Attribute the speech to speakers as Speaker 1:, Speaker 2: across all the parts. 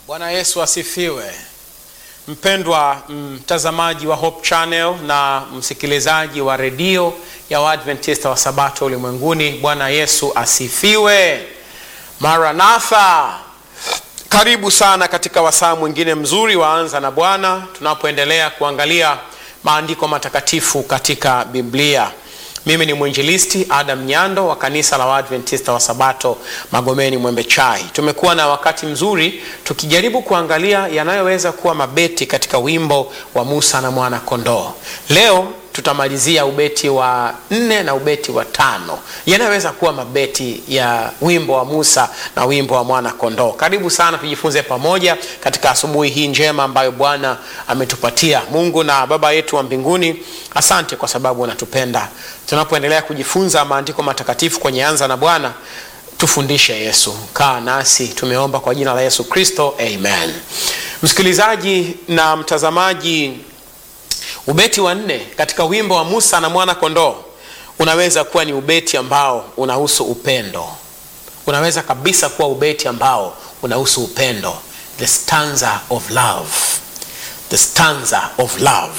Speaker 1: Bwana Yesu asifiwe. Mpendwa mtazamaji wa Hope Channel na msikilizaji wa redio ya Waadventista wa Sabato ulimwenguni, Bwana Yesu asifiwe. Maranatha, karibu sana katika wasaa mwingine mzuri waanza na Bwana, tunapoendelea kuangalia maandiko matakatifu katika Biblia. Mimi ni mwinjilisti Adam Nyando wa kanisa la Waadventista wa Sabato Magomeni Mwembe Chai. Tumekuwa na wakati mzuri tukijaribu kuangalia yanayoweza kuwa mabeti katika wimbo wa Musa na mwana kondoo. Leo tutamalizia ubeti wa nne na ubeti wa tano yanayoweza kuwa mabeti ya wimbo wa Musa na wimbo wa mwana kondoo. Karibu sana tujifunze pamoja katika asubuhi hii njema ambayo Bwana ametupatia. Mungu na Baba yetu wa mbinguni, asante kwa sababu unatupenda. Tunapoendelea kujifunza maandiko matakatifu kwenye Anza na Bwana, tufundishe Yesu. Kaa nasi, tumeomba kwa jina la Yesu Kristo, amen. Msikilizaji na mtazamaji, ubeti wa nne katika wimbo wa Musa na mwana kondoo unaweza kuwa ni ubeti ambao unahusu upendo. Unaweza kabisa kuwa ubeti ambao unahusu upendo, the stanza of love, the stanza of love.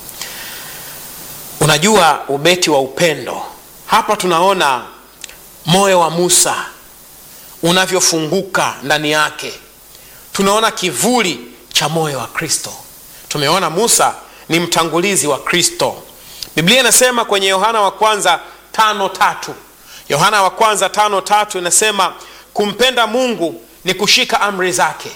Speaker 1: Unajua, ubeti wa upendo hapa tunaona moyo wa Musa unavyofunguka ndani yake. Tunaona kivuli cha moyo wa Kristo. Tumeona Musa ni mtangulizi wa Kristo. Biblia inasema kwenye Yohana wa kwanza tano tatu Yohana wa kwanza tano tatu inasema kumpenda Mungu ni kushika amri zake.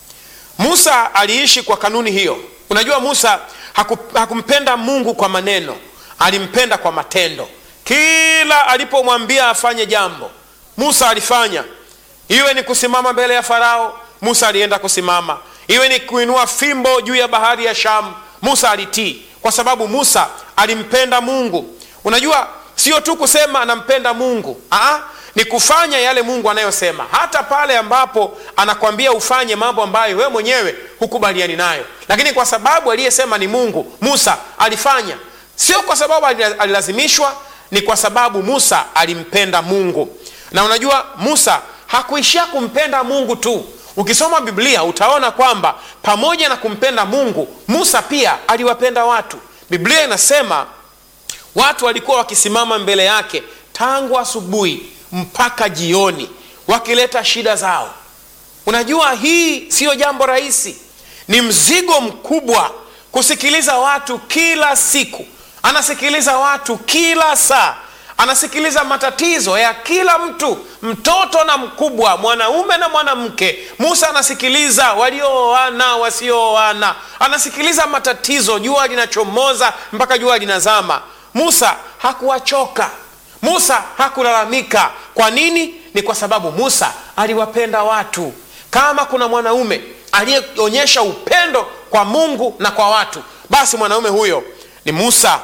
Speaker 1: Musa aliishi kwa kanuni hiyo. Unajua, Musa haku, hakumpenda Mungu kwa maneno, alimpenda kwa matendo. Kila alipomwambia afanye jambo, Musa alifanya. Iwe ni kusimama mbele ya Farao, Musa alienda kusimama. Iwe ni kuinua fimbo juu ya bahari ya Shamu, Musa alitii, kwa sababu Musa alimpenda Mungu. Unajua, sio tu kusema anampenda Mungu, aa, ni kufanya yale Mungu anayosema, hata pale ambapo anakwambia ufanye mambo ambayo wewe mwenyewe hukubaliani nayo, lakini kwa sababu aliyesema ni Mungu, Musa alifanya. Sio kwa sababu alilazimishwa, ni kwa sababu Musa alimpenda Mungu. Na unajua, Musa hakuishia kumpenda Mungu tu. Ukisoma Biblia utaona kwamba pamoja na kumpenda Mungu, Musa pia aliwapenda watu. Biblia inasema watu walikuwa wakisimama mbele yake tangu asubuhi mpaka jioni, wakileta shida zao. Unajua, hii siyo jambo rahisi, ni mzigo mkubwa kusikiliza watu kila siku. Anasikiliza watu kila saa, anasikiliza matatizo ya kila mtu, mtoto na mkubwa, mwanaume na mwanamke. Musa anasikiliza waliooana, wasiooana, anasikiliza matatizo, jua linachomoza mpaka jua linazama. Musa hakuwachoka, Musa hakulalamika. Kwa nini? Ni kwa sababu Musa aliwapenda watu. Kama kuna mwanaume aliyeonyesha upendo kwa Mungu na kwa watu, basi mwanaume huyo ni Musa.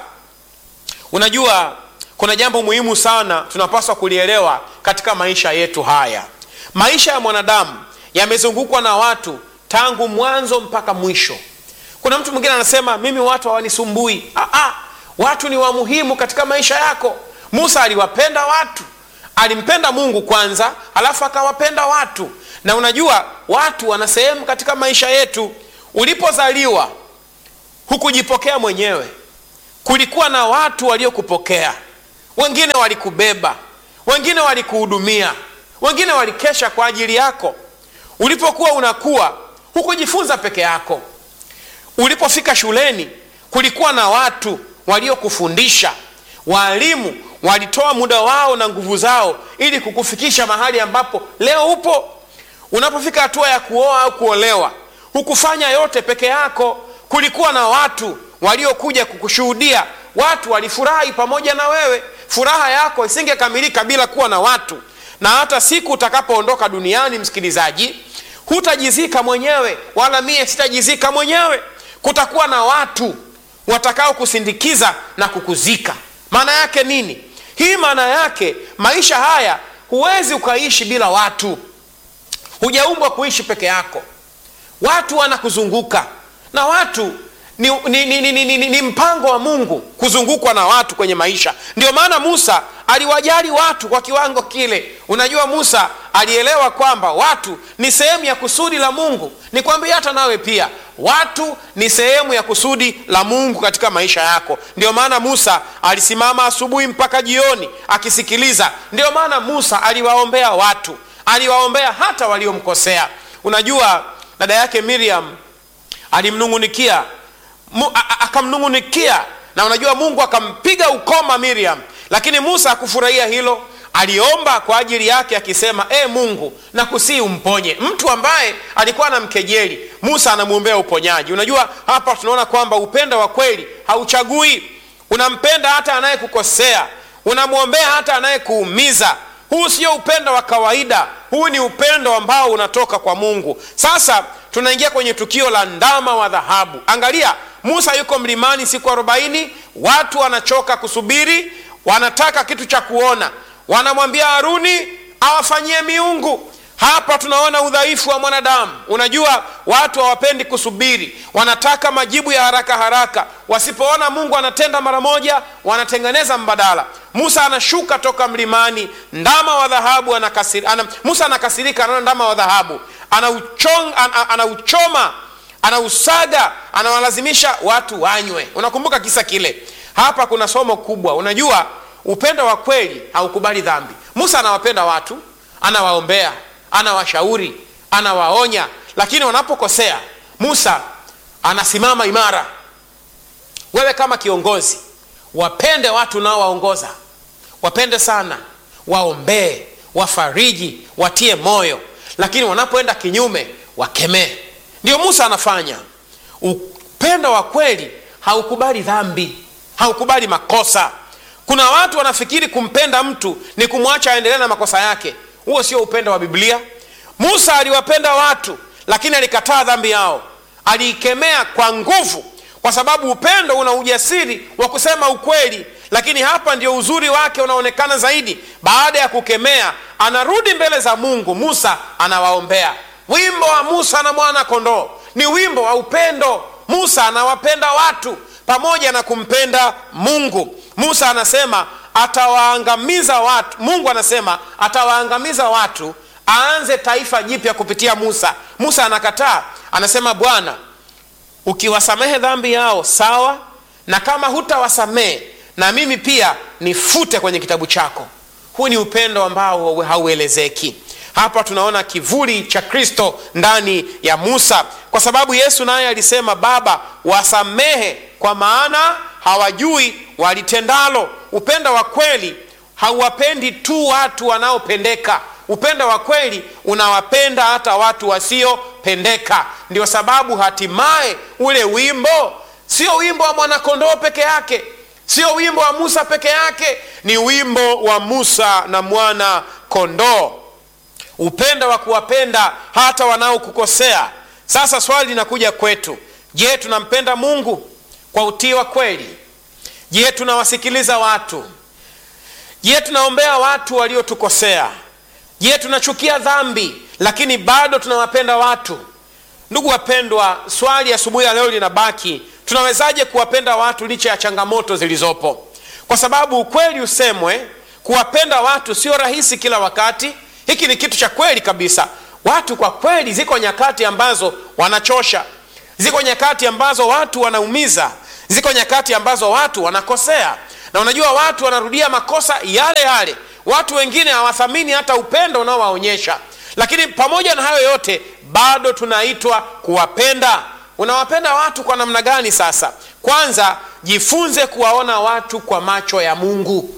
Speaker 1: Unajua, kuna jambo muhimu sana tunapaswa kulielewa katika maisha yetu haya. Maisha ya mwanadamu yamezungukwa na watu tangu mwanzo mpaka mwisho. Kuna mtu mwingine anasema mimi watu hawanisumbui. Aa, watu ni wa muhimu katika maisha yako. Musa aliwapenda watu, alimpenda Mungu kwanza, alafu akawapenda watu. Na unajua watu wana sehemu katika maisha yetu. Ulipozaliwa hukujipokea mwenyewe, kulikuwa na watu waliokupokea. Wengine walikubeba, wengine walikuhudumia, wengine walikesha kwa ajili yako. Ulipokuwa unakuwa hukujifunza peke yako. Ulipofika shuleni kulikuwa na watu waliokufundisha. Waalimu walitoa muda wao na nguvu zao ili kukufikisha mahali ambapo leo upo. Unapofika hatua ya kuoa au kuolewa, hukufanya yote peke yako. Kulikuwa na watu waliokuja kukushuhudia. Watu walifurahi pamoja na wewe. Furaha yako isingekamilika bila kuwa na watu. Na hata siku utakapoondoka duniani, msikilizaji, hutajizika mwenyewe, wala mie sitajizika mwenyewe. Kutakuwa na watu watakao kusindikiza na kukuzika. Maana yake nini hii? Maana yake maisha haya huwezi ukaishi bila watu. Hujaumbwa kuishi peke yako, watu wanakuzunguka na watu ni, ni, ni, ni, ni, ni, ni mpango wa Mungu kuzungukwa na watu kwenye maisha. Ndio maana Musa aliwajali watu kwa kiwango kile unajua musa alielewa kwamba watu ni sehemu ya kusudi la mungu nikwambia hata nawe pia watu ni sehemu ya kusudi la mungu katika maisha yako ndio maana musa alisimama asubuhi mpaka jioni akisikiliza ndio maana musa aliwaombea watu aliwaombea hata waliomkosea unajua dada yake miriam alimnungunikia mu- a- a- akamnungunikia na unajua mungu akampiga ukoma miriam lakini musa hakufurahia hilo aliomba kwa ajili yake akisema e mungu nakusii umponye mtu ambaye alikuwa anamkejeli musa anamwombea uponyaji unajua hapa tunaona kwamba upendo wa kweli hauchagui unampenda hata anayekukosea unamwombea hata anayekuumiza huu sio upendo wa kawaida huu ni upendo ambao unatoka kwa mungu sasa tunaingia kwenye tukio la ndama wa dhahabu angalia musa yuko mlimani siku arobaini watu wanachoka kusubiri wanataka kitu cha kuona wanamwambia haruni awafanyie miungu hapa tunaona udhaifu wa mwanadamu unajua watu hawapendi kusubiri wanataka majibu ya haraka haraka wasipoona mungu anatenda mara moja wanatengeneza mbadala musa anashuka toka mlimani ndama wa dhahabu anakasiri, ana, musa anakasirika anaona ndama wa dhahabu anauchong, an, an, anauchoma anausaga anawalazimisha watu wanywe unakumbuka kisa kile hapa kuna somo kubwa unajua upendo wa kweli haukubali dhambi musa anawapenda watu anawaombea anawashauri anawaonya lakini wanapokosea musa anasimama imara wewe kama kiongozi wapende watu unaowaongoza wapende sana waombee wafariji watie moyo lakini wanapoenda kinyume wakemee ndio musa anafanya upendo wa kweli haukubali dhambi haukubali makosa kuna watu wanafikiri kumpenda mtu ni kumwacha aendelee na makosa yake huo sio upendo wa biblia musa aliwapenda watu lakini alikataa dhambi yao aliikemea kwa nguvu kwa sababu upendo una ujasiri wa kusema ukweli lakini hapa ndio uzuri wake unaonekana zaidi baada ya kukemea anarudi mbele za mungu musa anawaombea wimbo wa musa na mwana kondoo ni wimbo wa upendo musa anawapenda watu pamoja na kumpenda mungu musa anasema atawaangamiza watu mungu anasema atawaangamiza watu aanze taifa jipya kupitia musa musa anakataa anasema bwana ukiwasamehe dhambi yao sawa na kama hutawasamehe na mimi pia nifute kwenye kitabu chako huu ni upendo ambao hauelezeki hapa tunaona kivuli cha kristo ndani ya musa kwa sababu yesu naye alisema baba wasamehe kwa maana hawajui walitendalo upendo wa kweli hauwapendi tu watu wanaopendeka upendo wa kweli unawapenda hata watu wasiopendeka ndio sababu hatimaye ule wimbo sio wimbo wa mwanakondoo peke yake sio wimbo wa musa peke yake ni wimbo wa musa na mwana kondoo upendo wa kuwapenda hata wanaokukosea sasa swali linakuja kwetu je tunampenda mungu kwa utii wa kweli je tunawasikiliza watu je tunaombea watu waliotukosea je tunachukia dhambi lakini bado tunawapenda watu ndugu wapendwa swali asubuhi ya leo linabaki tunawezaje kuwapenda watu licha ya changamoto zilizopo kwa sababu ukweli usemwe kuwapenda watu sio rahisi kila wakati hiki ni kitu cha kweli kabisa watu kwa kweli ziko nyakati ambazo wanachosha ziko nyakati ambazo watu wanaumiza ziko nyakati ambazo watu wanakosea na unajua watu wanarudia makosa yale yale watu wengine hawathamini hata upendo unaowaonyesha lakini pamoja na hayo yote bado tunaitwa kuwapenda unawapenda watu kwa namna gani sasa kwanza jifunze kuwaona watu kwa macho ya mungu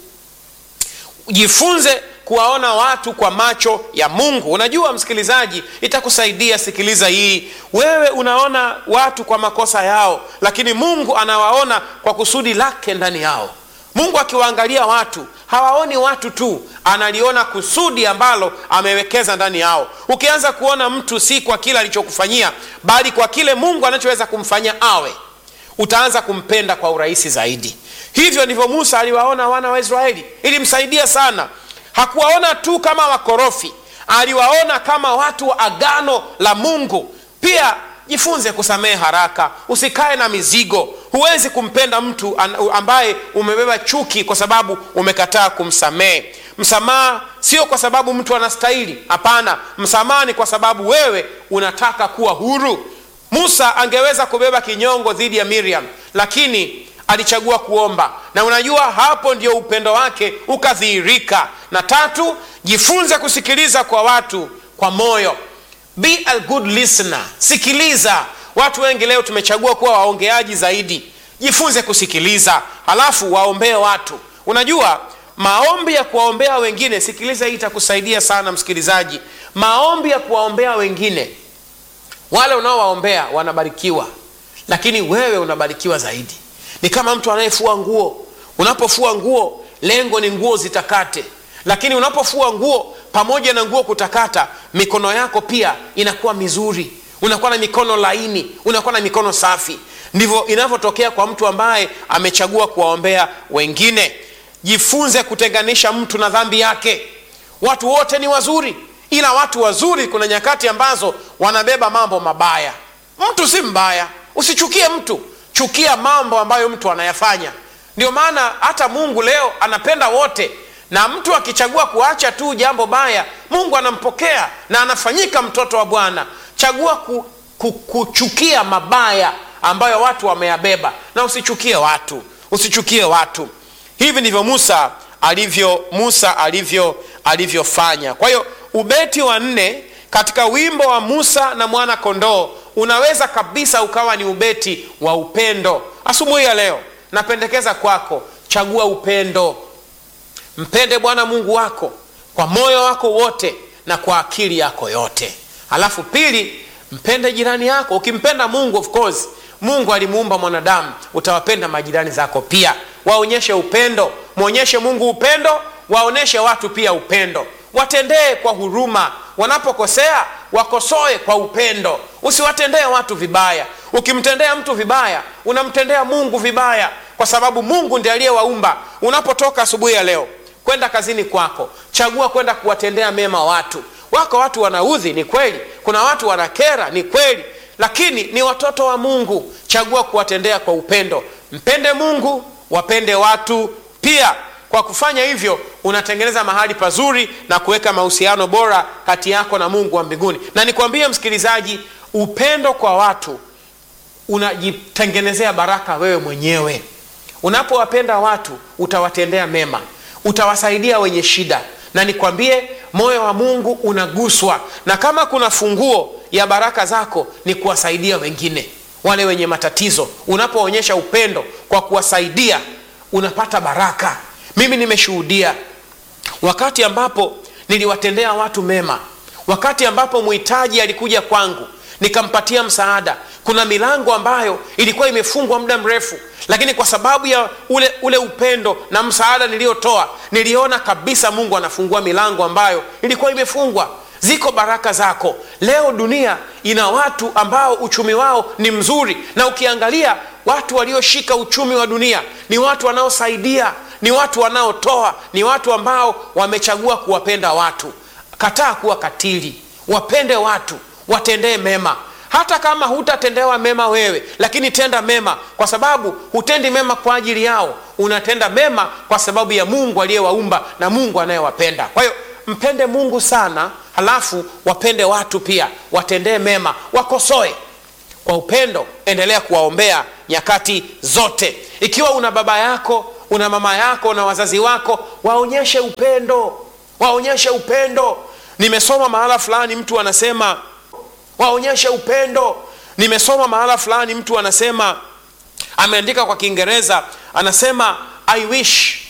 Speaker 1: jifunze kuwaona watu kwa macho ya mungu unajua msikilizaji itakusaidia sikiliza hii wewe unaona watu kwa makosa yao lakini mungu anawaona kwa kusudi lake ndani yao mungu akiwaangalia watu hawaoni watu tu analiona kusudi ambalo amewekeza ndani yao ukianza kuona mtu si kwa kile alichokufanyia bali kwa kile mungu anachoweza kumfanyia awe utaanza kumpenda kwa urahisi zaidi hivyo ndivyo musa aliwaona wana wa israeli ilimsaidia sana hakuwaona tu kama wakorofi aliwaona kama watu wa agano la mungu pia jifunze kusamehe haraka usikae na mizigo huwezi kumpenda mtu ambaye umebeba chuki kwa sababu umekataa kumsamehe msamaha sio kwa sababu mtu anastahili hapana msamaha ni kwa sababu wewe unataka kuwa huru musa angeweza kubeba kinyongo dhidi ya miriam lakini alichagua kuomba na unajua hapo ndio upendo wake ukadhihirika na tatu jifunze kusikiliza kwa watu kwa moyo be a good listener sikiliza watu wengi leo tumechagua kuwa waongeaji zaidi jifunze kusikiliza halafu waombee watu unajua maombi ya kuwaombea wengine sikiliza hii itakusaidia sana msikilizaji maombi ya kuwaombea wengine wale unaowaombea wanabarikiwa lakini wewe unabarikiwa zaidi ni kama mtu anayefua nguo unapofua nguo lengo ni nguo zitakate lakini unapofua nguo pamoja na nguo kutakata mikono yako pia inakuwa mizuri unakuwa na mikono laini unakuwa na mikono safi ndivyo inavyotokea kwa mtu ambaye amechagua kuwaombea wengine jifunze kutenganisha mtu na dhambi yake watu wote ni wazuri ila watu wazuri kuna nyakati ambazo wanabeba mambo mabaya mtu si mbaya usichukie mtu chukia mambo ambayo mtu anayafanya ndio maana hata mungu leo anapenda wote na mtu akichagua kuacha tu jambo baya mungu anampokea na anafanyika mtoto wa bwana chagua ku, ku, kuchukia mabaya ambayo watu wameyabeba na usichukie watu usichukie watu hivi ndivyo musa alivyo musa alivyo alivyofanya kwa hiyo ubeti wa nne katika wimbo wa musa na mwana kondoo unaweza kabisa ukawa ni ubeti wa upendo asubuhi ya leo napendekeza kwako chagua upendo mpende bwana mungu wako kwa moyo wako wote na kwa akili yako yote alafu pili mpende jirani yako ukimpenda mungu of course mungu alimuumba mwanadamu utawapenda majirani zako pia waonyeshe upendo mwonyeshe mungu upendo waonyeshe watu pia upendo watendee kwa huruma wanapokosea wakosoe kwa upendo usiwatendee watu vibaya ukimtendea mtu vibaya unamtendea mungu vibaya kwa sababu mungu ndiye aliyewaumba unapotoka asubuhi ya leo kwenda kazini kwako chagua kwenda kuwatendea mema watu wako watu wanaudhi ni kweli kuna watu wanakera ni kweli lakini ni watoto wa mungu chagua kuwatendea kwa upendo mpende mungu wapende watu pia kwa kufanya hivyo unatengeneza mahali pazuri na kuweka mahusiano bora kati yako na mungu wa mbinguni na nikwambie msikilizaji upendo kwa watu unajitengenezea baraka wewe mwenyewe unapowapenda watu utawatendea mema utawasaidia wenye shida na nikwambie moyo wa mungu unaguswa na kama kuna funguo ya baraka zako ni kuwasaidia wengine wale wenye matatizo unapoonyesha upendo kwa kuwasaidia unapata baraka mimi nimeshuhudia wakati ambapo niliwatendea watu mema wakati ambapo mhitaji alikuja kwangu nikampatia msaada kuna milango ambayo ilikuwa imefungwa muda mrefu lakini kwa sababu ya ule ule upendo na msaada niliyotoa niliona kabisa mungu anafungua milango ambayo ilikuwa imefungwa ziko baraka zako leo dunia ina watu ambao uchumi wao ni mzuri na ukiangalia watu walioshika uchumi wa dunia ni watu wanaosaidia ni watu wanaotoa ni watu ambao wamechagua kuwapenda watu kataa kuwa katili wapende watu watendee mema hata kama hutatendewa mema wewe lakini tenda mema kwa sababu hutendi mema kwa ajili yao unatenda mema kwa sababu ya mungu aliyewaumba na mungu anayewapenda kwa hiyo mpende mungu sana halafu wapende watu pia watendee mema wakosoe kwa upendo endelea kuwaombea nyakati zote ikiwa una baba yako una mama yako na wazazi wako waonyeshe upendo waonyeshe upendo nimesoma mahala fulani mtu anasema waonyeshe upendo nimesoma mahala fulani mtu anasema ameandika kwa kiingereza anasema i wish